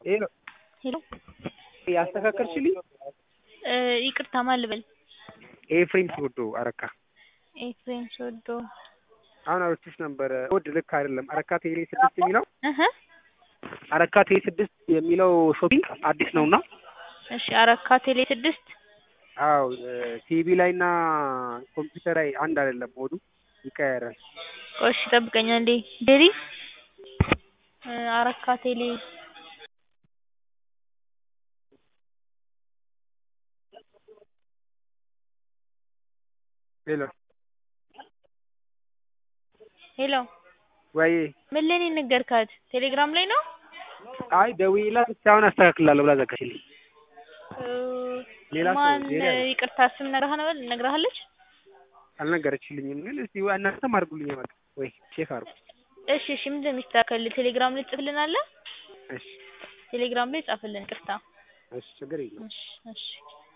ሄሎ ሄሎ ያስተካከልሽልኝ? እ ይቅርታ ማን ልበል? ኤፍሬም ሲወዶ አረካ ኤፍሬም ሶዶ አሁን አውርቼሽ ነበረ። ኮድ ልክ አይደለም። አረካ ቴሌ ስድስት የሚለው እህ አረካ ቴሌ ስድስት የሚለው ሾፒንግ አዲስ ነውና እሺ አረካ ቴሌ ስድስት አዎ ቲቪ ላይ እና ኮምፒውተር ላይ አንድ አይደለም ሞዱ ይቀያየራል። ቆይ እሺ ጠብቀኝ አንዴ ዴሪ እ አረካ ቴሌ ሄሎ ሄሎ ወይ ምን ላይ ነው የነገርካት? ቴሌግራም ላይ ነው? አይ ደውዬላት እስኪ አሁን አስተካክላለሁ ብላ ዘጋችልኝ። እ ሌላ ሰው- ማን ሌላ ነው። ይቅርታ ስም ነግረሃ ነው ነግረሃለች? አልነገረችልኝም፣ ግን እስኪ እናንተም አድርጉልኝ በቃ ወይ ቼክ አድርጉ። እሺ እሺ ምንድን ነው የሚስተካከል? ቴሌግራም ላይ ጽፍልናለህ? እሺ ቴሌግራም ላይ ጻፍልን ይቅርታ። እሺ ችግር የለውም። እሺ እሺ